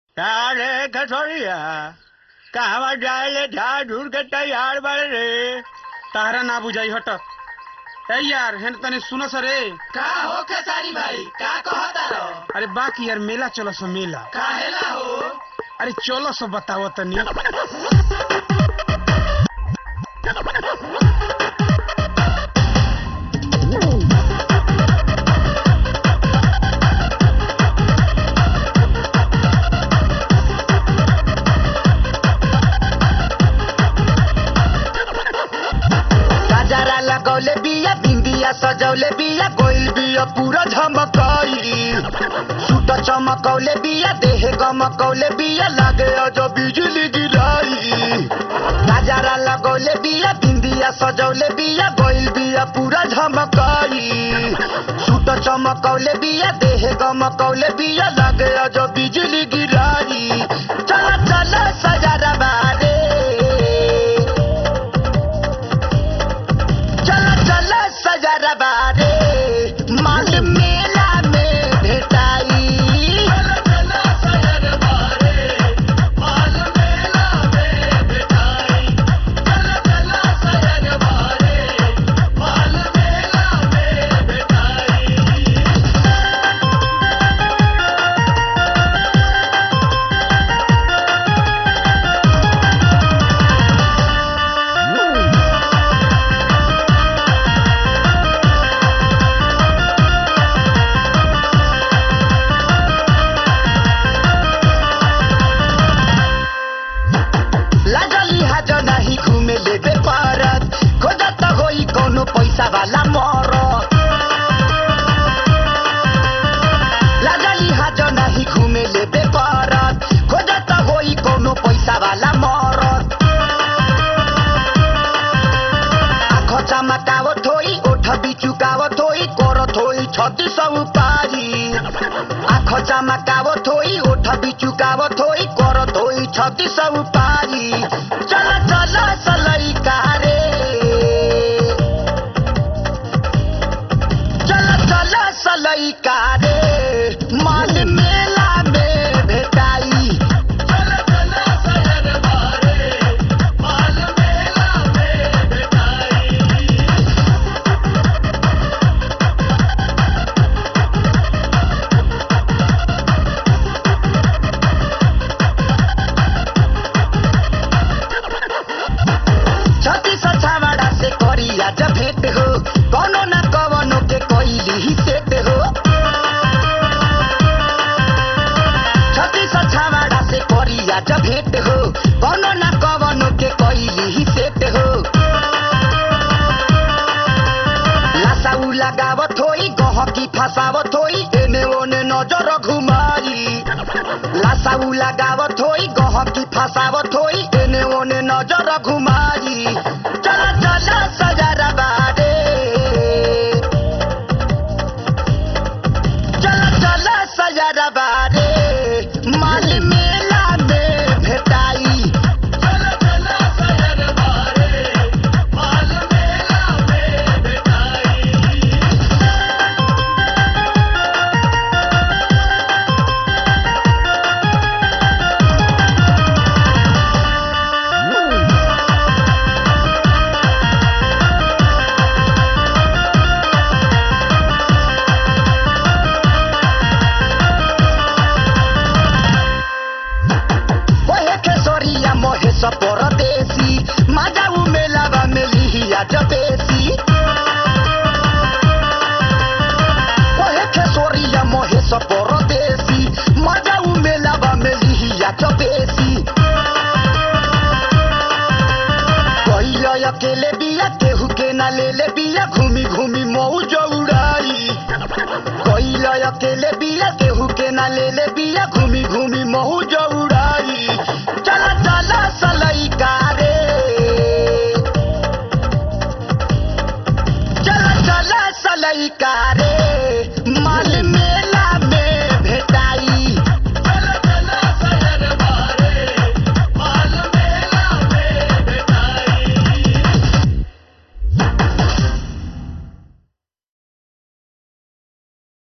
તારે કઠોળિયા कहवा जाए ले झाड़ झूड़ के तैयार बड़े रे तारा ना बुझाई हट ए यार हेन तने सुनो सरे का हो खेसारी भाई का कहता रहो अरे बाकी यार मेला चलो सो मेला काहेला हो अरे चलो सो बताओ तनी गजरा लगौले बिया बिंदिया सजौले बिया गोइल बिया पूरा झमकैली सूट चमकौले बिया देह गमकौले बिया लागे अजो बिजली गिराई गजरा लगौले बिया बिंदिया सजौले बिया गोइल बिया पूरा झमकैली सूट चमकौले बिया देह गमकौले बिया लागे अजो बिजली गिराई चल चल सजरा बारे चल चल सजरा बारे माल मेला में भेटाई लागली हाज नाही घूमे लेबे पारत खोजत होई कोनो पैसा वाला मरत लागली हाज नाही घूमे लेबे पारत खोजत होई कोनो पैसा वाला मरत आँख चमकावत होई ओठ बिचुकावत होई करत होई छत्ती सौ पारी आँख चमकावत होई ओठ बिचुकावत होई करत होई छत्ती सौ पारी चल चल सलई कारे चल चल सलई कारे माल मेला में भेटाई छत्ती छावाड़ा से करिया जब भेंट हो कोनो न कवनो के कोइली ही सेट हो छत्ती छावाड़ा से करिया जब भेंट हो कोनो न कवनो के कोइली ही सेट हो लासाउ लगावत होई गहकी फसावत होई एने ओने नजर घुमाई लासाउ लगावत होई गहकी फसावत होई एने ओने नजर घुमाई चल चल सजरा बारे चल चल सजरा बारे माल मेला में भेटाई ओहे केसरिया महेश परदेसी माजाउ मेलावा मेलिहिया जबेसी ओहे केसरिया महेश परदेसी माजाउ मेलावा मेलिहिया जबेसी कहिया अकेले बिया केहू के ना ले ले बिया घूमी घूमी मौज उड़ाई कहिया अकेले बिया केहू के ना ले ले बिया घूमी घूमी मौज उड़ाई